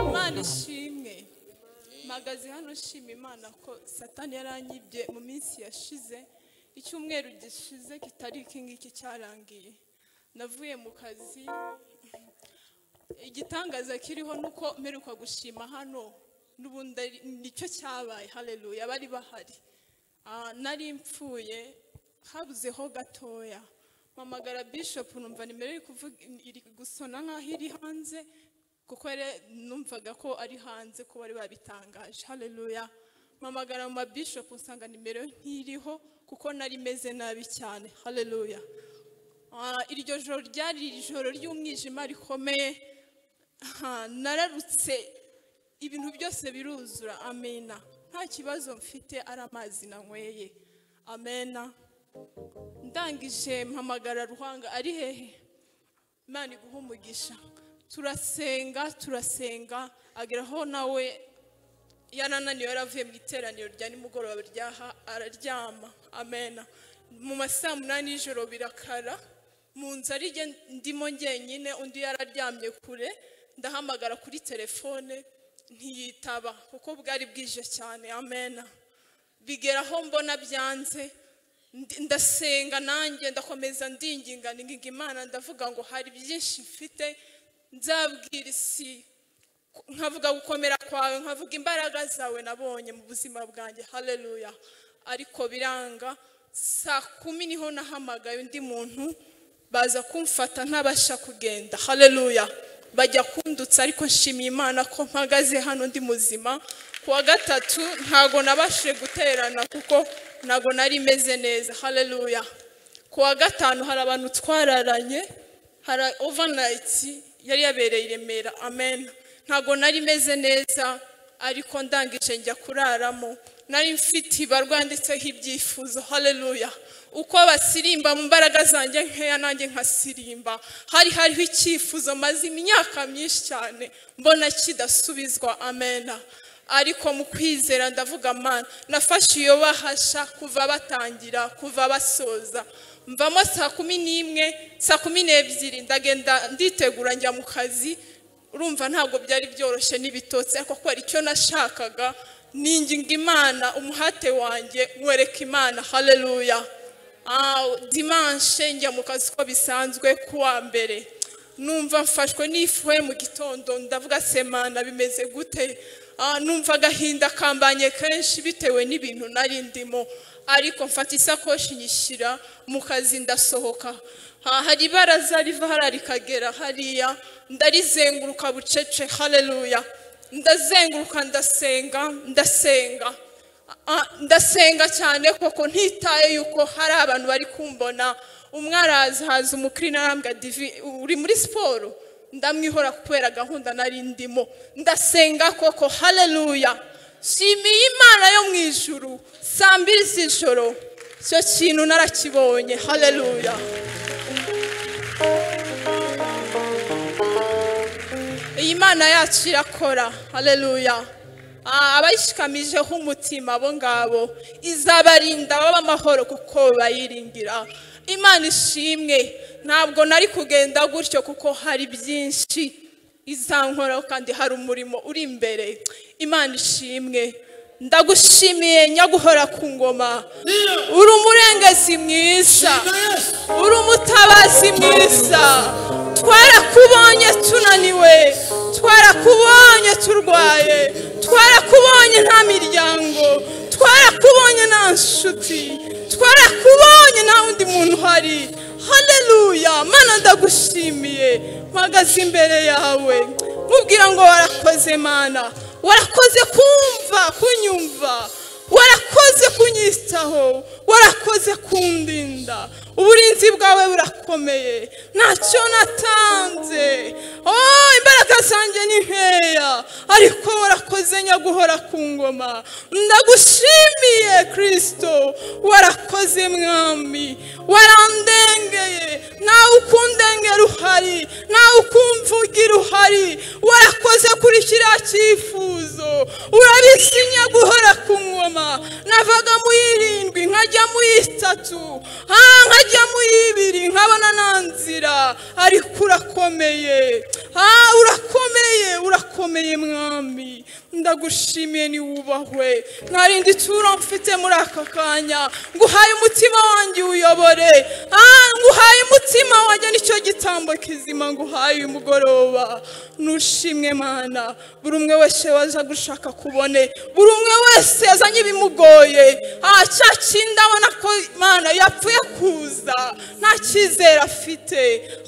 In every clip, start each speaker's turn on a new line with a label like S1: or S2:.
S1: imana ishimwe mpagaze hano nshima imana ko satani yarangibye mu minsi yashize icyumweru gishize kitari iki ngiki cyarangiye navuye mu kazi igitangaza kiriho ni uko mperuka gushima hano n'ubundi ari- nicyo cyabaye hareruya bari bahari Ah, nari mpfuye habuzeho gatoya mpamagara bishopu numva nimero iri kuvuga iri gusona nk'aho iri hanze kuko yari numvaga ko ari hanze ko bari babitangaje hareruya mpamagara mu mabishopu nsanga nimero ntiriho kuko nari meze nabi cyane hareruya Ah, iryo joro ryari ijoro ry'umwijima rikomeye Ah, nararutse ibintu byose biruzura amena nta kibazo mfite ari amazi nanyweye amena ndangije mpamagara ruhanga ari hehe imana iguha umugisha turasenga turasenga ageraho nawe yarananiwe yaravuye mu iteraniro rya nimugoroba ryaha araryama amena mu masaa munani y'ijoro birakara mu nzu ari jye ndimo njyenyine undi yararyamye kure ndahamagara kuri telefone ntiyitaba kuko bwari bwije cyane amena bigera aho mbona byanze ndi- ndasenga nanjye ndakomeza ndinginga ndinginga imana ndavuga ngo hari byinshi mfite nzabwira isi nkavuga gukomera kwawe nkavuga imbaraga zawe nabonye mu buzima bwanjye hareruya ariko biranga saa kumi niho nahamagaye undi muntu baza kumfata ntabasha kugenda hareruya bajya kundutsa ariko nshimiye imana ko mpagaze hano ndi muzima ku wa gatatu ntago nabashije guterana kuko ntago nari meze neza hareruya ku wa gatanu hari abantu twararanye hari overnayiti yari yabereye i remera amen ntabwo nari meze neza ariko ndangije njya kuraramo nari mfite ibarwanditseho ibyifuzo hareruya uko basirimba mu mbaraga zanjye nkeya nanjye nkasirimba hari hariho icyifuzo maze imyaka myinshi cyane mbona kidasubizwa amena ariko mu kwizera ndavuga mana nafashe iyo bahasha kuva batangira kuva basoza mvamo saa kumi n'imwe saa kumi n'ebyiri ndagenda nditegura njya mu kazi urumva ntabwo byari byoroshye n'ibitotsi ariko kubera icyo nashakaga ninginga imana umuhate wanjye wereka imana hareruya dimanshe njya mu kazi uko bisanzwe kuwa mbere numva mfashwe n'ifuhe mu gitondo ndavuga semana bimeze gute Ah, numva agahinda kambanye kenshi bitewe n'ibintu nari ndimo ariko mfata isakoshi nyishyira mu kazi ndasohoka Ah, hari ibaraza riva hariya rikagera hariya ndarizenguruka bucece hareruya ndazenguruka ndasenga ndasenga Ah, ndasenga cyane koko ntitaye yuko hari abantu bari kumbona umwe araza haza umukirina arambwa divi uri muri siporo ndamwihora kubera gahunda nari ndimo ndasenga koko hareruya shimiye imana yo mu ijuru saa mbiri z'ijoro icyo kintu narakibonye hareruya iyi mana yacu irakora hareruya Ah, abayishikamijeho umutima abo ngabo izabarinda baba amahoro kuko bayiringira imana ishimwe ntabwo nari kugenda gutyo kuko hari byinshi izankoraho kandi hari umurimo uri imbere imana ishimwe ndagushimiye nyaguhora ku ngoma uri umurengezi mwiza uri umutabazi mwiza twarakubonye tunaniwe twarakubonye turwaye twarakubonye nta miryango twarakubonye nta nshuti twarakubonye nta wundi muntu uhari hareruya mana ndagushimiye mpagaze imbere yawe nkubwira ngo warakoze mana warakoze kumva kunyumva warakoze kunyitaho warakoze kundinda uburinzi bwawe burakomeye ntacyo natanze oh imbaraga zanjye ni nkeya ariko warakoze nyaguhora ku ngoma ndagushimiye kirisito warakoze mwami warandengeye ntawe ukundengera uhari ntawe ukumvugira uhari warakoze kuri kiriya cyifuzo urabizi nyaguhora ku ngoma navaga mu y'irindwi nkajya mu y'itatu ah, nkajya mu y'ibiri nkabona nta nzira ariko urakomeye Ah, urakomeye ukomeye mwami ndagushimiye ni wubahwe ntarindi turo mfite muri aka kanya nguhaye umutima wanjye uyobore Ah, nguhaye umutima wanjye nicyo gitambo kizima nguhaye uyu mugoroba nushimwe mana buri umwe wese waza gushaka kubone buri umwe wese yazanye ibimugoye Ah, cya kindi abona ko mana yapfuye kuza nta cyizere afite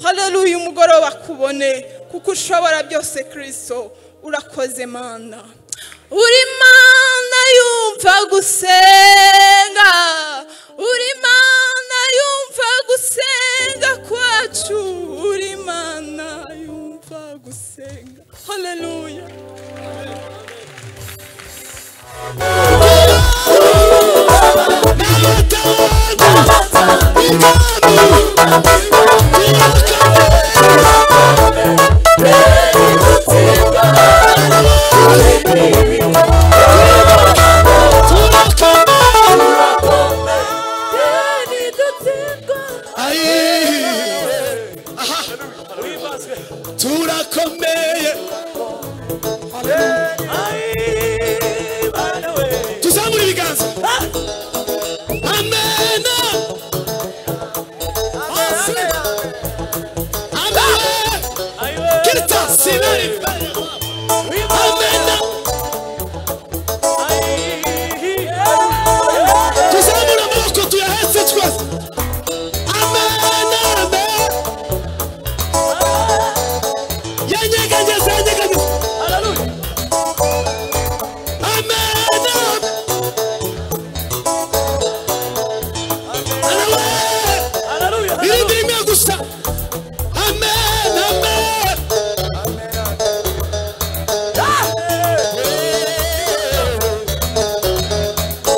S1: haleluya umugoroba kubone kuko ushobora byose kirisito urakoze mana uri mana yumva gusenga uri mana yumva gusenga kwacu uri mana yumva gusenga haleluya
S2: turakomeye tuzamura ibiganza amena Asi. Amen. Kirita sinari amena tuzamura amaboko tuyahetse twese amena amena yanyeganyeza yanyeganyeza amena arawe irindi rimwe gusa amen amen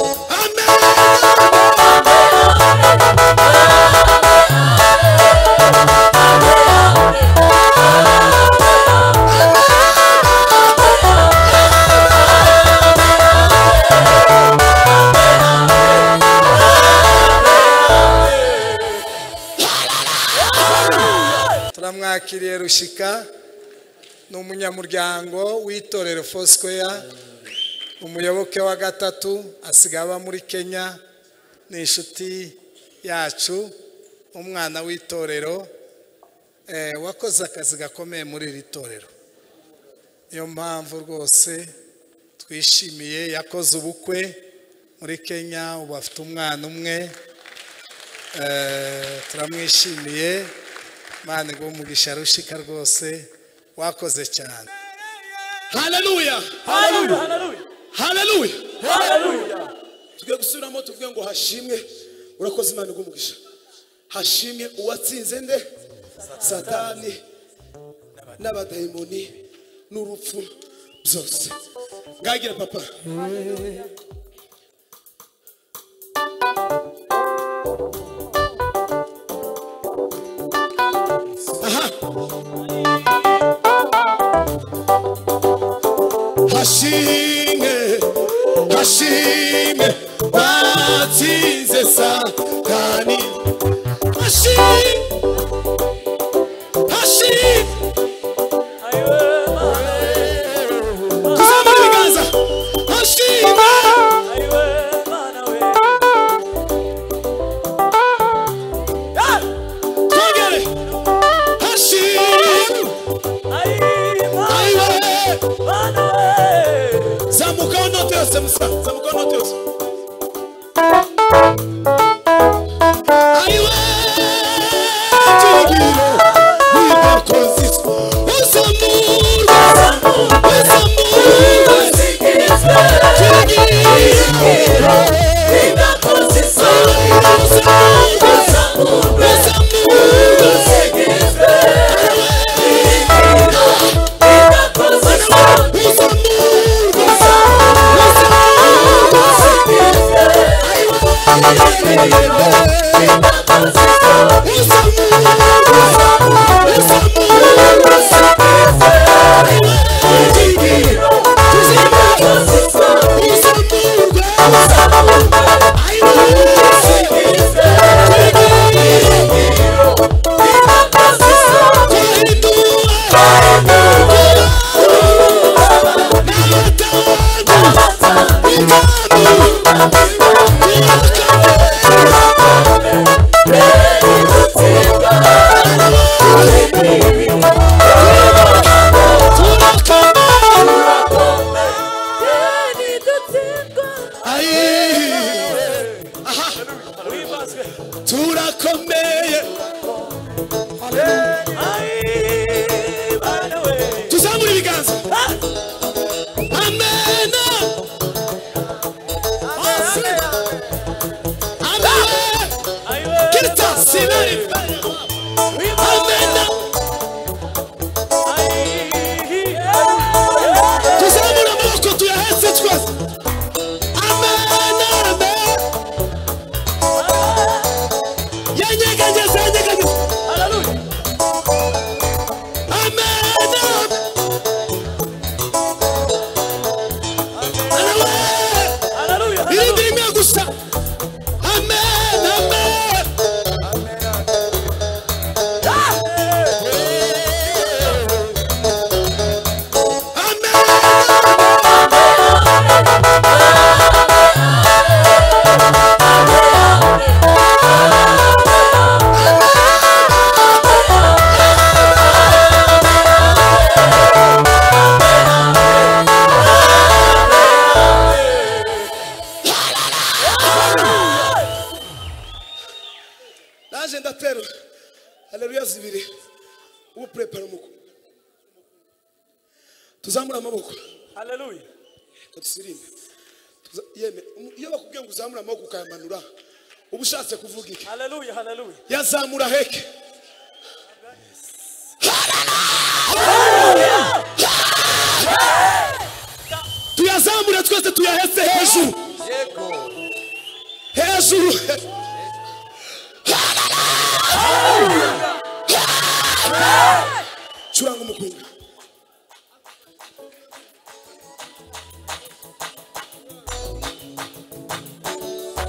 S2: amen
S3: turamwakiriye rushika ni umunyamuryango w'itorero fosikeya umuyoboke wa gatatu asigaye aba muri kenya ni inshuti yacu umwana w'itorero eh, wakoze akazi gakomeye muri iri torero niyo mpamvu rwose twishimiye yakoze ubukwe muri kenya ubu afite umwana umwe Eh, turamwishimiye mani ngo umugisha rushika rwose wakoze cyane
S2: haleluya haleluya tugiye gusubiramo tuvuge ngo hashimwe urakoze imana igumugisha hashimwe uwatsinze nde satani n'abadayimoni n'urupfu byose ngagira papa aha hashimwe hashimwe batsinze satani hashimwe hashimwe kuzamura ibiganza hashimwe twongere hashimwe ayiwe zamukaho inote yose musa zamukaho inote yose ariwe turigiro nibakozi uzamurwa uzamurwa turigiro uzamurwa uzamurwa uzamurwa uzamurwa tuzamure amaboko
S4: haleluya
S2: tusirimbe yeme iyo bakubwiye ngo uzamure amaboko ukayamanura uba ushatse kuvuga iki
S4: haleluya haleluya
S2: yazamura heke tuyazamure twese tuyahese hejuru hejuru curanga umukwinga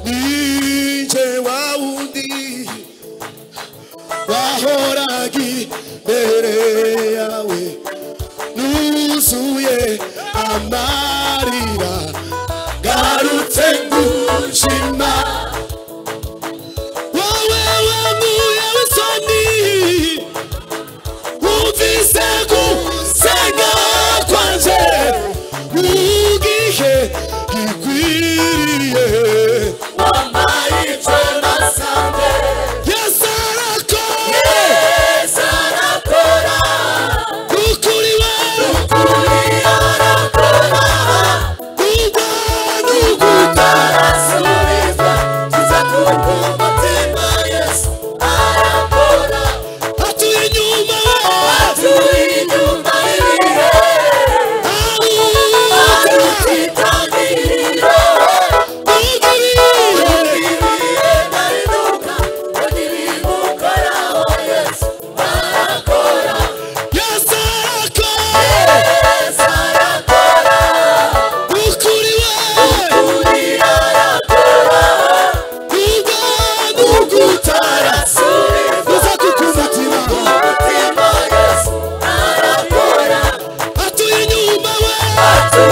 S2: nije wa wundi wahoraga imbere yawe nuzuye amarira garutse ngushima wowe wanguye w'isoni wumvise gusenga kwanje mu gihe gikwiriye Yes, Arakora! Ukuri wera! Ugana uguta! Atuye inyuma we! Ahuta! Ugiriye! Yes, Arakora! Ukuri wera! Ugana uguta! Uza kukumbatira! atuye inyuma we aruta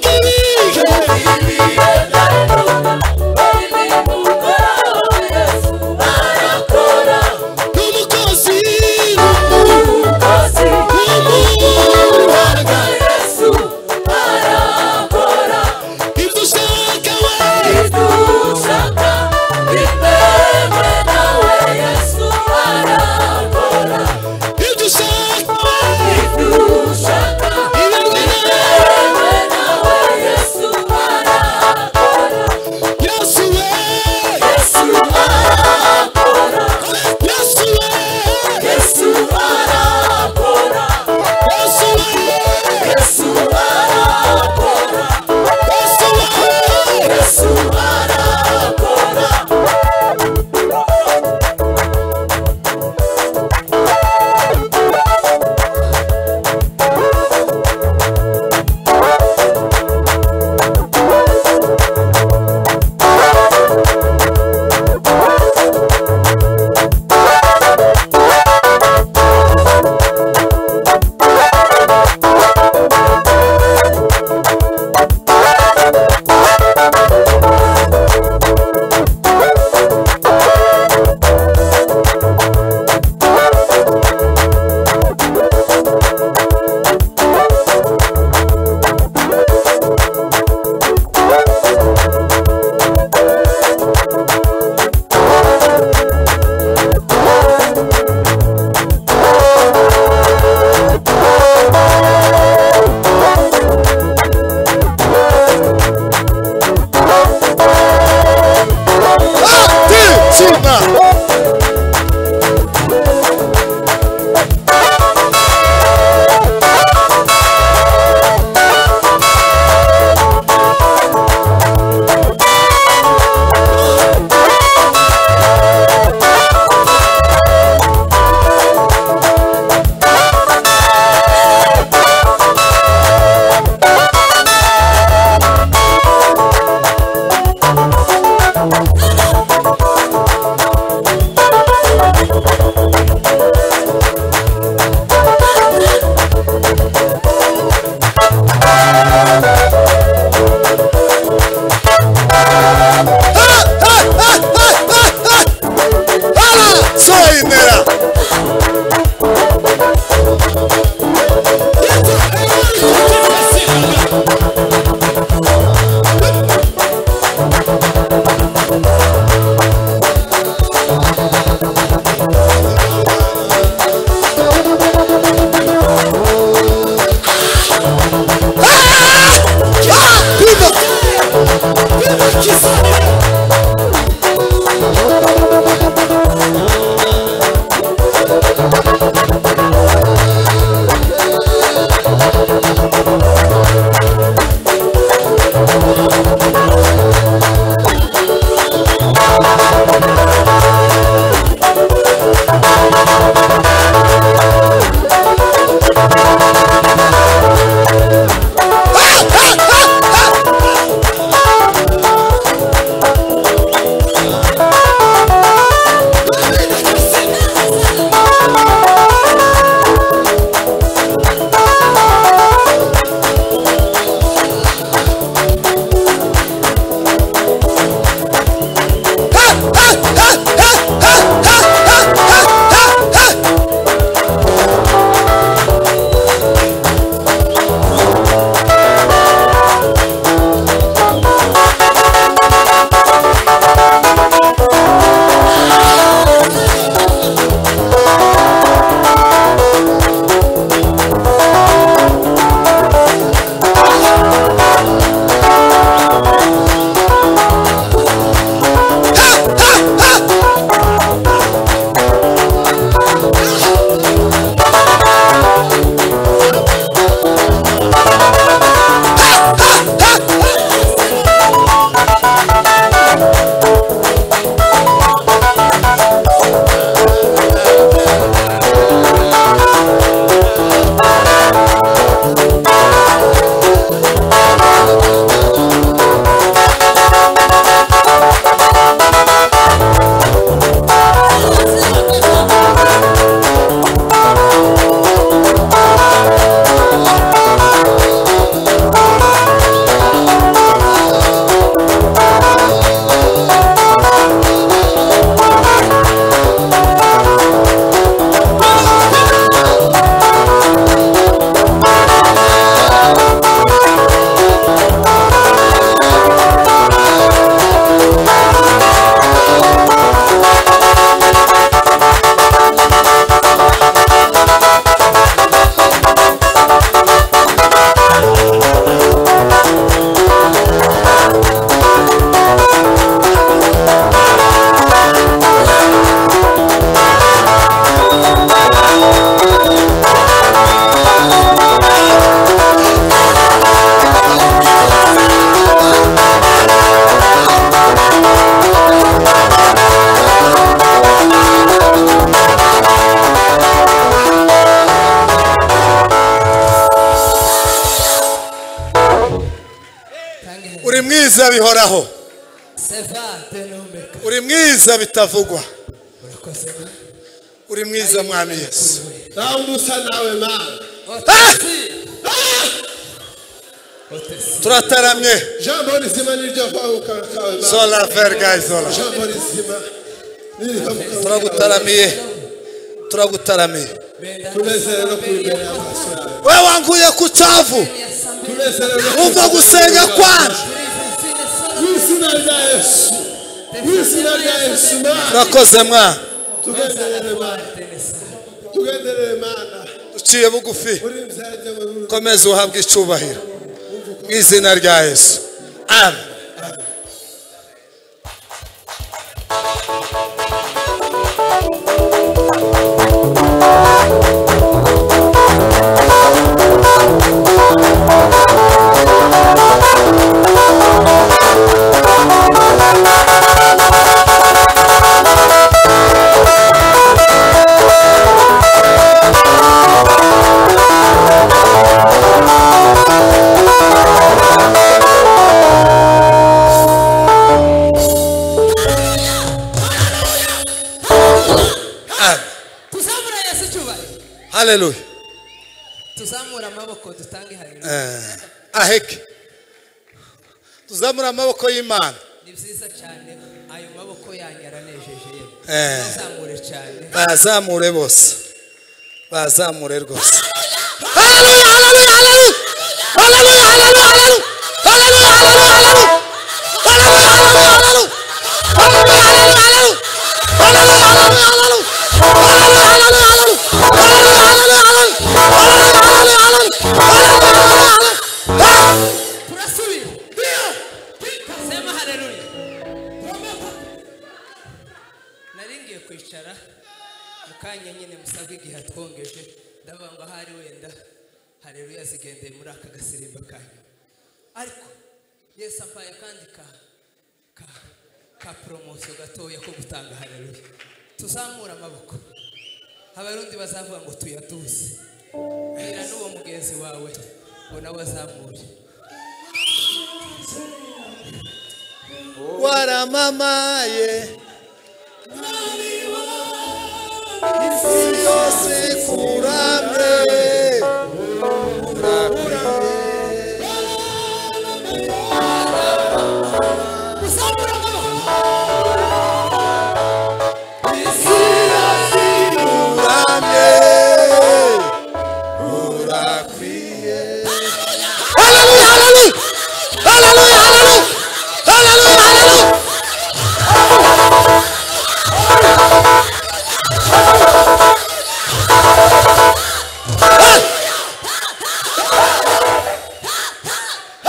S2: ubwibwe n'umukozi w'umuhaga ibyo ushaka we ibyo ushaka we ibirwe nawe yesu we yesu we yesu we yesu we Atizima!
S3: byiza bihoraho
S1: sevante n'umeka
S3: uri mwiza bitavugwa
S1: urakoze
S3: uri mwiza mwami yesu
S2: nawe undi usa nawe mama
S1: otesi otesi
S3: turataramye
S2: jambo rizima niryo vabuka kawe mama
S3: zola vergayi zola
S2: jambo rizima niryo
S3: turagutaramiye turagutaramiye
S1: benda
S2: tunezere no kuri imbere y'amaso yawe
S3: we wanguye ku cyavu
S2: tunezere no kuri
S3: umva gusenga kwanjye
S2: mu izina rya yesu mu izina rya yesu mama
S3: urakoze mwana
S2: tugenderere mama tugenderere mama
S3: uciye bugufi
S2: muri mzajya muri uru
S3: komeza uhabwe icyubahiro mu izina rya yesu amen amen
S1: tuzamura yesu icyubahiro
S3: haleluya
S1: tuzamura amaboko dutange haleluya
S3: Eh, aheke tuzamura amaboko y'imana
S1: ni byiza cyane ayo maboko yanyu aranejeje yewe
S3: Eh.
S1: ntuzamure cyane
S3: bazamure bose bazamure rwose Haleluya, haleluya, haleluya! Haleluya, haleluya, haleluya! Haleluya, haleluya, haleluya! Haleluya, haleluya, haleluya! Haleluya, haleluya, haleluya! Haleluya, haleluya, haleluya! Haleluya, haleluya, haleluya! Haleluya, haleluya, haleluya! Haleluya, haleluya, haleluya! Haleluya, haleluya, haleluya! Ah!
S1: turasubira sema haleluya nari ngiye kwicara mukanya nyine musabwe igihe atwongeje ndavuga ngo ahari wenda haleluya zigendeye muri aka gasirimba kanyu ariko yesu ampaye akandi ka ka ka poromosiyo gatoya ko gutanga haleluya tuzamura amaboko abarundi bazavuga ngo tuyaduze bwira n'uwo mugenzi wawe ngo nawe azamure
S3: waramamaye isi yose kuramye Hallelujah, hallelujah! Hallelujah, hallelujah! Hallelujah, hallelujah!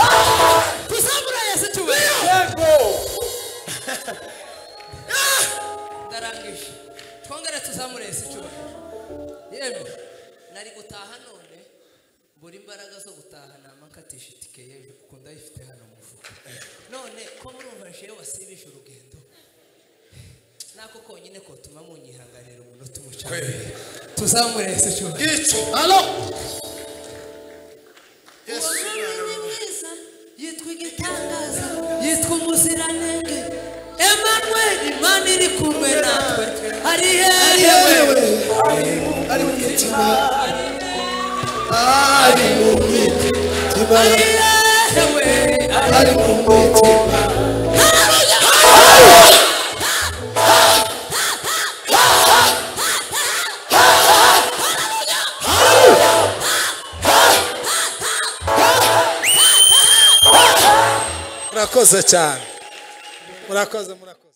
S1: tuzamura yesu icyubahiro ndarangije twongere tuzamure yesu icyubahiro yewe nari gutaha none buri imbaraga zo gutaha nama nkatisha itike yewe kuko ndayifite hano mu mufuka none ko murumva jewe wasibije urugendo nako konyine kotuma munyihanganira umunota umucana tuzamure yesu icyubahiro umwami mwiza yitwa igitangaza yitwa umuziranenge emanuel imana iri kumwe natwe ari hehewe
S2: yewe ari mu mitima ari mu mitima
S1: ari hehewe
S2: ari mu mitima
S3: murakoze cyane murakoze murakoze